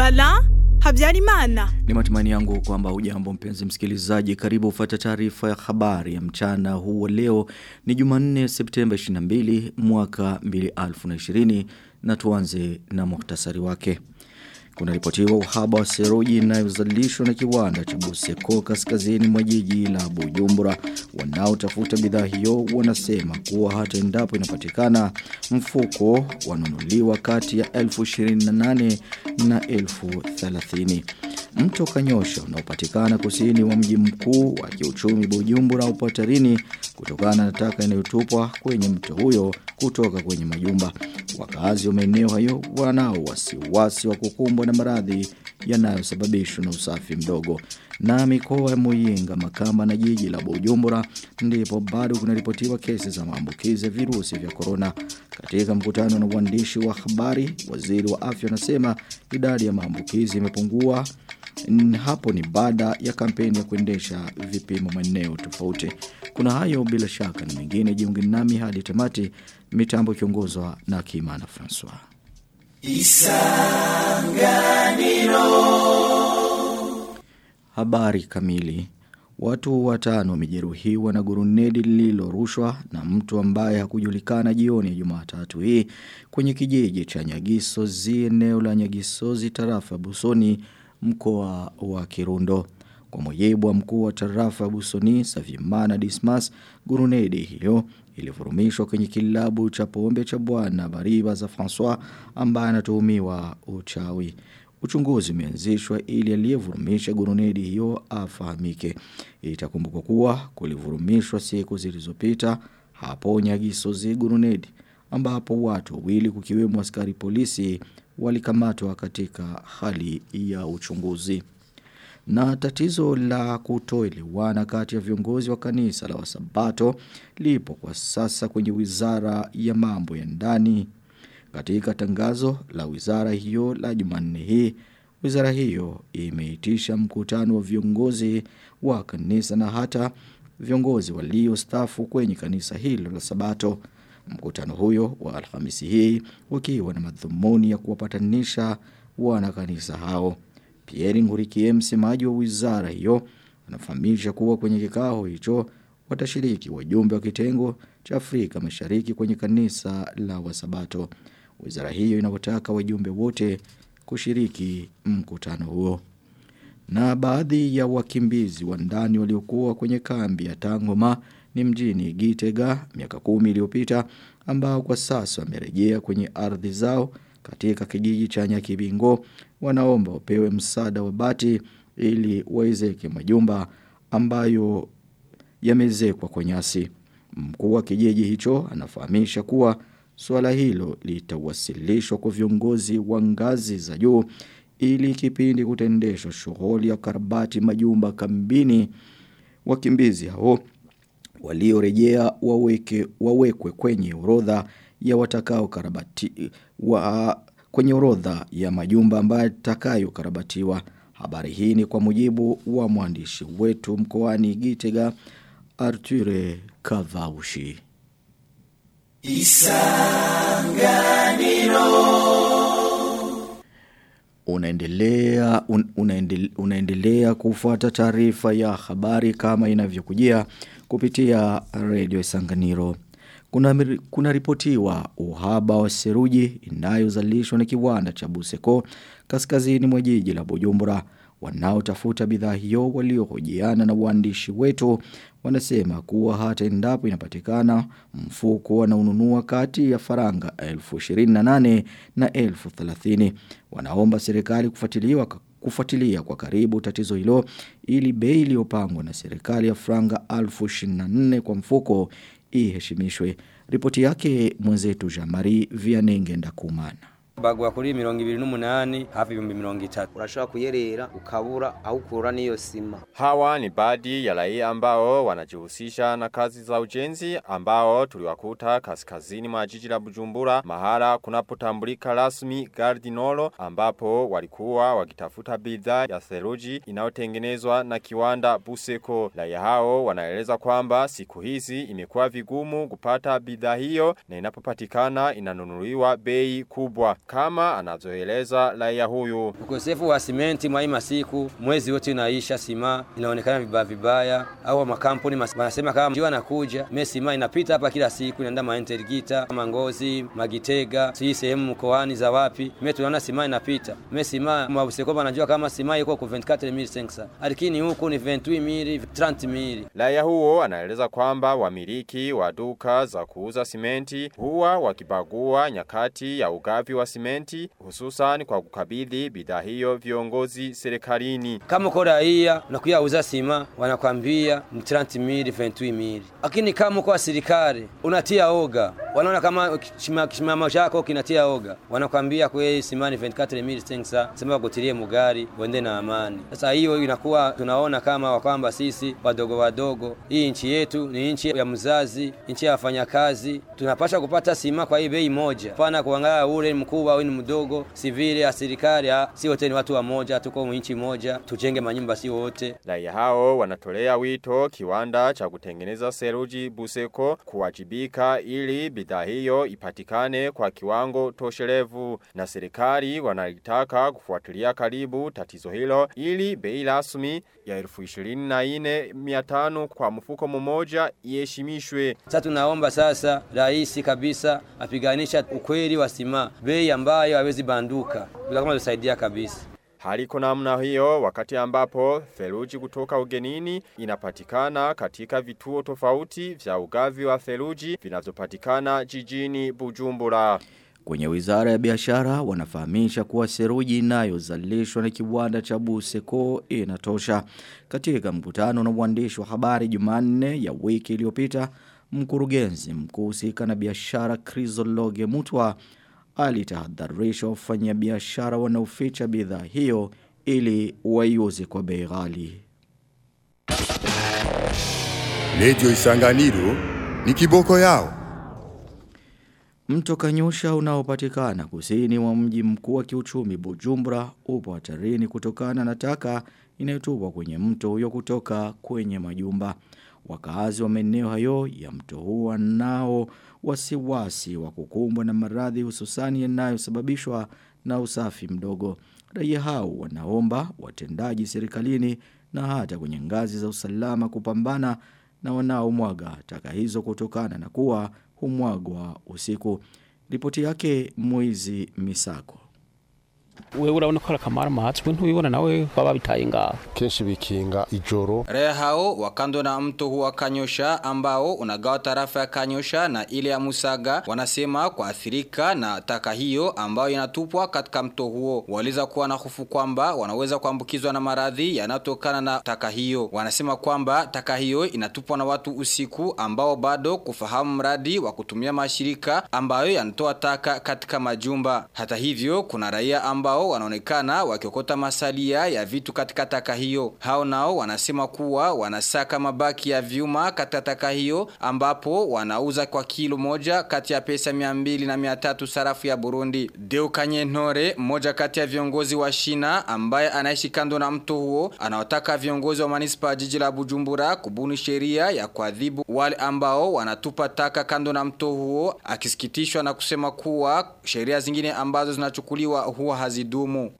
Bala Habyarimana. Ni matumaini yangu kwamba ujambo mpenzi msikilizaji karibu ufata taarifa ya habari ya mchana huu wa leo ni Jumanne Septemba 22 mwaka 2020 na tuanze na muhtasari wake. Kuna ripotiwa uhaba wa seruji inayozalishwa na kiwanda cha Buseko kaskazini mwa jiji la Bujumbura. Wanaotafuta bidhaa hiyo wanasema kuwa hata endapo inapatikana mfuko wanunuliwa kati ya 1028 na 1030. Mto Kanyosha unaopatikana kusini wa mji mkuu wa kiuchumi Bujumbura upo hatarini kutokana na taka inayotupwa kwenye mto huyo kutoka kwenye majumba. Wakazi wa maeneo hayo wanao wasiwasi wa kukumbwa na maradhi yanayosababishwa na usafi mdogo. Na mikoa ya Muyinga, Makamba na jiji la Bujumbura ndipo bado kunaripotiwa kesi za maambukizi ya virusi vya corona. Katika mkutano na uandishi wa habari, waziri wa afya anasema idadi ya maambukizi imepungua hapo ni baada ya kampeni ya kuendesha vipimo maeneo tofauti. Kuna hayo bila shaka na mengine jiunge nami hadi tamati mitambo kiongozwa na Kimana Francois. Isanganiro Habari kamili Watu watano wamejeruhiwa na gurunedi lililorushwa na mtu ambaye hakujulikana jioni ya Jumatatu hii kwenye kijiji cha Nyagisozi eneo la Nyagisozi tarafa Busoni mkoa wa Kirundo. Kwa mujibu wa mkuu wa tarafa Busoni Savimana Dismas, gurunedi hiyo ilivurumishwa kwenye kilabu cha pombe cha bwana Bariba za François ambaye anatuhumiwa uchawi. Uchunguzi umeanzishwa ili aliyevurumisha gurunedi hiyo afahamike. Itakumbukwa kuwa kulivurumishwa siku zilizopita hapo Nyagisozi gurunedi ambapo watu wawili kukiwemo askari polisi walikamatwa katika hali ya uchunguzi. Na tatizo la kutoelewana kati ya viongozi wa kanisa la wasabato lipo kwa sasa kwenye wizara ya mambo ya ndani. Katika tangazo la wizara hiyo la Jumanne hii, wizara hiyo imeitisha mkutano wa viongozi wa kanisa na hata viongozi waliostafu kwenye kanisa hilo la Sabato. Mkutano huyo wa Alhamisi hii ukiwa na madhumuni ya kuwapatanisha wana kanisa hao. Pierre Ngurikie msemaji wa wizara hiyo anafahamisha kuwa kwenye kikao hicho watashiriki wajumbe wa kitengo cha Afrika Mashariki kwenye kanisa la Wasabato. Wizara hiyo inawataka wajumbe wote kushiriki mkutano huo. Na baadhi ya wakimbizi wa ndani waliokuwa kwenye kambi ya Tangoma ni mjini Gitega miaka kumi iliyopita ambao kwa sasa wamerejea kwenye ardhi zao katika kijiji cha Nyakibingo wanaomba wapewe msaada wa bati ili waezeke majumba ambayo yamezekwa kwa nyasi. Mkuu wa kijiji hicho anafahamisha kuwa suala hilo litawasilishwa kwa viongozi wa ngazi za juu ili kipindi kutendeshwa shughuli ya karabati majumba kambini wakimbizi hao waliorejea waweke wawekwe kwenye orodha ya watakao karabati wa kwenye orodha ya majumba ambayo takayo karabatiwa habari hii ni kwa mujibu wa mwandishi wetu mkoani Gitega Arture Kavaushi Isanganiro Unaendelea un, unaendelea, unaendelea kufuata taarifa ya habari kama inavyokujia kupitia Radio Isanganiro. Kuna, kuna ripotiwa uhaba wa seruji inayozalishwa na kiwanda cha Buseko kaskazini mwa jiji la Bujumbura. Wanaotafuta bidhaa hiyo waliohojiana na waandishi wetu wanasema kuwa hata endapo inapatikana mfuko wanaununua kati ya faranga 1028 na 1030. Wanaomba serikali kufuatiliwa kufuatilia kwa karibu tatizo hilo ili bei iliyopangwa na serikali ya franga 1024 kwa mfuko iheshimishwe. Ripoti yake mwenzetu Jamari Vianenge Ndakumana. bagwa kuri mirongo ibiri n'umunani hafi ibihumbi mirongo itatu urashobora kuyerera ukabura aho ukura n'iyo sima Hawa ni baadhi ya raia ambao wanajihusisha na kazi za ujenzi ambao tuliwakuta kaskazini mwa jiji la Bujumbura mahala kunapotambulika rasmi Gardinolo ambapo walikuwa wakitafuta bidhaa ya theluji inayotengenezwa na kiwanda Buseko. Raia hao wanaeleza kwamba siku hizi imekuwa vigumu kupata bidhaa hiyo na inapopatikana inanunuliwa bei kubwa. kama anazoeleza raia huyu. Ukosefu wa simenti mwa hii masiku, mwezi wote unaisha, sima inaonekana vibaya vibaya, au makampuni mas- wanasema kama jiwa nakuja me sima inapita hapa kila siku, inaenda Maintergita, Mangozi, Magitega, si sehemu mkoani za wapi, me tunaona sima inapita. Me sima mabuseko wanajua kama sima iko ku 24500 lakini huku ni 28000 30000 Raia huo anaeleza kwamba wamiliki wa duka za kuuza simenti huwa wakibagua nyakati ya ugavi wa simenti hususan kwa kukabidhi bidhaa hiyo viongozi serikalini. kama uko raia unakuya uza sima wanakwambia ni 30000 28000 lakini kama uko wa serikali unatia oga wanaona kama kishima- kisimamo chako kinatia oga wanakwambia kweli sima ni 24500 sema wakutilie mugari uende na amani sasa hiyo inakuwa tunaona kama kwamba sisi wadogo wadogo hii nchi yetu ni nchi ya mzazi nchi ya wafanyakazi tunapasha kupata sima kwa hii bei moja pana kuangalia ule ni mkubwa au ni mdogo si vile ya serikali ah, si wote ni watu wa moja tuko nchi moja tujenge manyumba si wote Raia hao wanatolea wito kiwanda cha kutengeneza seruji Buseko kuwajibika ili bidhaa hiyo ipatikane kwa kiwango toshelevu na serikali wanalitaka kufuatilia karibu tatizo hilo ili bei rasmi ya elfu ishirini na ine miatano kwa mfuko mmoja iheshimishwe. sasa tunaomba sasa rais kabisa apiganisha ukweli wa sima bei ambayo hawezi banduka bila kama tusaidia kabisa Haliko namna hiyo wakati ambapo theluji kutoka ugenini inapatikana katika vituo tofauti vya ugavi wa theluji vinavyopatikana jijini Bujumbura. Kwenye wizara ya biashara wanafahamisha kuwa seruji inayozalishwa na kiwanda cha Buseko inatosha. Katika mkutano na mwandishi wa habari Jumanne ya wiki iliyopita, mkurugenzi mkuu husika na biashara Chrysologe Mutwa alitahadharisha wafanyabiashara wanaoficha bidhaa hiyo ili waiuze kwa bei ghali. Radio Isanganiro ni kiboko yao. Mto Kanyosha unaopatikana kusini mwa mji mkuu wa kiuchumi Bujumbura upo hatarini kutokana na taka inayotupwa kwenye mto huyo kutoka kwenye majumba. Wakazi wa maeneo hayo ya mto huo wanao wasiwasi wa kukumbwa na maradhi hususani yanayosababishwa na usafi mdogo. Raia hao wanaomba watendaji serikalini na hata kwenye ngazi za usalama kupambana na wanaomwaga taka hizo kutokana na kuwa humwagwa usiku. Ripoti yake Moizi Misako. wewe urabona ko arakamara amatswe ntubibona nawe baba bitaye ngaho kenshi bikinga ijoro Raia hao wa kando na mto huu wa Kanyosha ambao unagawa tarafa ya Kanyosha na ile ya Musaga wanasema kuathirika na taka hiyo ambayo inatupwa katika mto huo. Waliza kuwa na hofu kwamba wanaweza kuambukizwa na maradhi yanayotokana na taka hiyo. Wanasema kwamba taka hiyo inatupwa na watu usiku ambao bado kufahamu mradi wa kutumia mashirika ambayo yanatoa taka katika majumba. Hata hivyo kuna raia ambao wanaonekana wakiokota masalia ya vitu katika taka hiyo. Hao nao wanasema kuwa wanasaka mabaki ya vyuma katika taka hiyo ambapo wanauza kwa kilo moja kati ya pesa 200 na 300 sarafu ya Burundi. Deo Kanyenore, mmoja kati ya viongozi wa Shina ambaye anaishi kando na mto huo, anawataka viongozi wa manispa ya jiji la Bujumbura kubuni sheria ya kuadhibu wale ambao wanatupa taka kando na mto huo, akisikitishwa na kusema kuwa sheria zingine ambazo zinachukuliwa huwa hazidumu.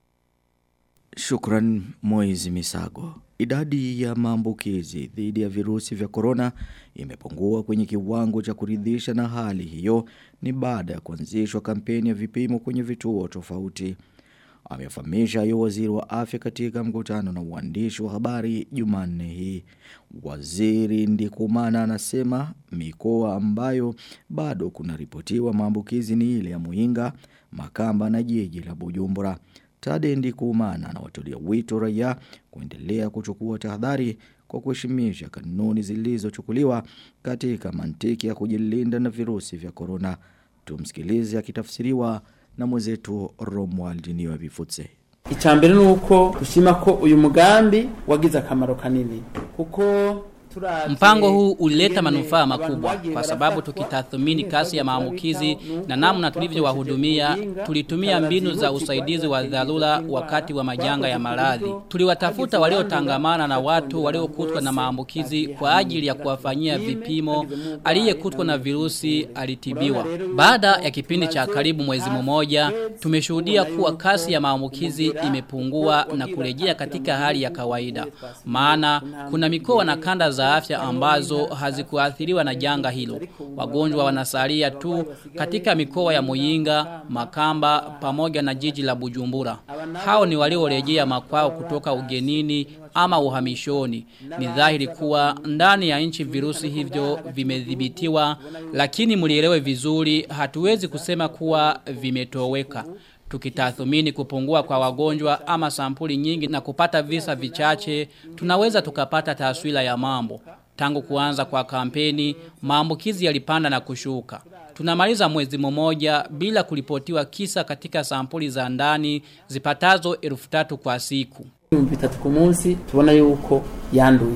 Shukran Moizi Misago. Idadi ya maambukizi dhidi ya virusi vya korona imepungua kwenye kiwango cha kuridhisha na hali hiyo ni baada ya kuanzishwa kampeni ya vipimo kwenye vituo tofauti. Amefahamisha hayo waziri wa afya katika mkutano na uandishi wa habari Jumanne hii. Waziri Ndikumana anasema mikoa ambayo bado kunaripotiwa maambukizi ni ile ya Muinga, Makamba na jiji la Bujumbura. Tade Ndikumana anawatolea wito raia kuendelea kuchukua tahadhari kwa kuheshimisha kanuni zilizochukuliwa katika mantiki ya kujilinda na virusi vya korona. Tumsikilize akitafsiriwa na mwenzetu Romuald Niwa Bifutse. icambere nuko ushima ko uyu mugambi wagize akamaro kanini kuko Mpango huu ulileta manufaa makubwa kwa sababu tukitathmini kasi ya maambukizi na namna tulivyowahudumia tulitumia mbinu za usaidizi wa dharura wakati wa majanga ya maradhi. Tuliwatafuta waliotangamana na watu waliokutwa na maambukizi kwa ajili ya kuwafanyia vipimo. Aliyekutwa na virusi alitibiwa. Baada ya kipindi cha karibu mwezi mmoja, tumeshuhudia kuwa kasi ya maambukizi imepungua na kurejea katika hali ya kawaida. Maana kuna mikoa na kanda za afya ambazo hazikuathiriwa na janga hilo. Wagonjwa wanasalia tu katika mikoa ya Muyinga, Makamba pamoja na jiji la Bujumbura. Hao ni waliorejea makwao kutoka ugenini ama uhamishoni. Ni dhahiri kuwa ndani ya nchi virusi hivyo vimedhibitiwa, lakini mlielewe vizuri, hatuwezi kusema kuwa vimetoweka. Tukitathmini kupungua kwa wagonjwa ama sampuli nyingi na kupata visa vichache, tunaweza tukapata taswira ya mambo. Tangu kuanza kwa kampeni, maambukizi yalipanda na kushuka. Tunamaliza mwezi mmoja bila kuripotiwa kisa katika sampuli za ndani zipatazo elfu tatu kwa siku. bitatu ku munsi tubona yuko yanduye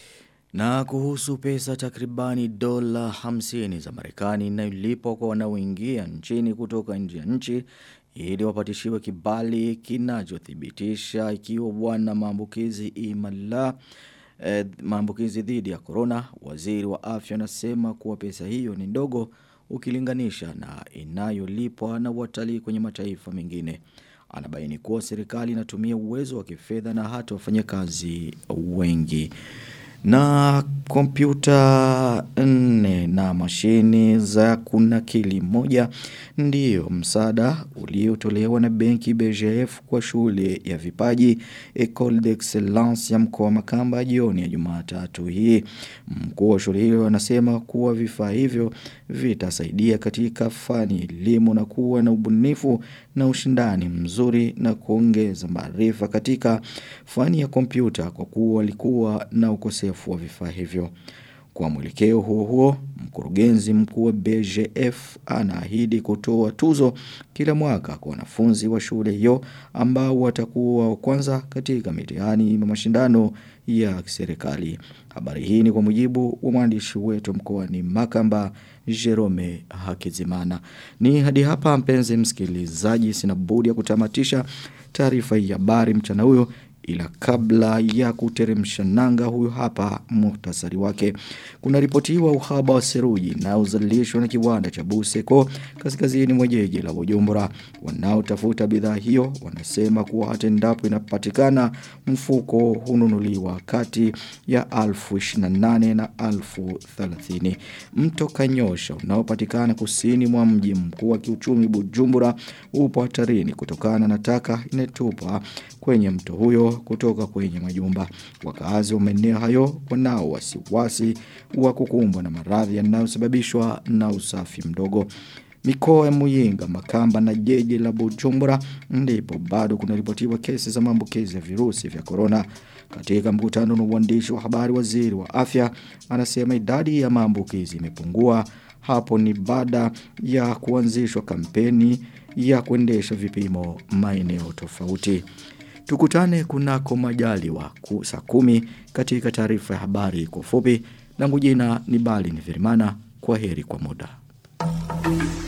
Na kuhusu pesa takribani dola 50 za Marekani inayolipwa kwa wanaoingia nchini kutoka nje ya nchi ili wapatishiwe kibali kinachothibitisha ikiwa wana maambukizi imala eh, maambukizi dhidi ya corona waziri wa afya anasema kuwa pesa hiyo ni ndogo ukilinganisha na inayolipwa na watalii kwenye mataifa mengine anabaini kuwa serikali inatumia uwezo wa kifedha na hata wafanyakazi wengi na kompyuta nne na mashini za kunakili moja ndiyo msaada uliotolewa na benki BGF kwa shule ya vipaji Ecole d'Excellence ya mkoa wa Makamba jioni ya Jumatatu hii. Mkuu wa shule hiyo anasema kuwa vifaa hivyo vitasaidia katika fani elimu na kuwa na ubunifu na ushindani mzuri na kuongeza maarifa katika fani ya kompyuta kwa kuwa walikuwa na ukosefu wa vifaa hivyo. Kwa mwelekeo huo huo, mkurugenzi mkuu wa BGF anaahidi kutoa tuzo kila mwaka kwa wanafunzi wa shule hiyo ambao watakuwa wa kwanza katika mitihani na mashindano ya serikali. Habari hii ni kwa mujibu wa mwandishi wetu mkoani Makamba Jerome Hakizimana. Ni hadi hapa mpenzi msikilizaji sina budi ya kutamatisha taarifa hii ya habari mchana huyo ila kabla ya kuteremsha nanga huyu hapa muhtasari wake kuna ripotiwa uhaba wa seruji na uzalishwa na kiwanda cha Buseko kaskazini mwa jiji la Bujumbura wanaotafuta bidhaa hiyo wanasema kuwa hata endapo inapatikana mfuko hununuliwa kati ya alfu 28 na alfu 30 mto Kanyosha unaopatikana kusini mwa mji mkuu wa kiuchumi Bujumbura upo hatarini kutokana na taka inatupa kwenye mto huyo kutoka kwenye majumba. Wakazi wa maeneo hayo wanao wasiwasi wa kukumbwa na maradhi yanayosababishwa na usafi mdogo. Mikoa ya Muyinga, Makamba na jeje la Bujumbura ndipo bado kunaripotiwa kesi za maambukizi ya virusi vya corona. Katika mkutano na uandishi wa habari waziri wa afya anasema idadi ya maambukizi imepungua hapo ni baada ya kuanzishwa kampeni ya kuendesha vipimo maeneo tofauti. Tukutane kunako majaliwa saa kumi katika taarifa ya habari kwa fupi. Langu jina ni Bali ni Verimana. Kwa heri kwa muda.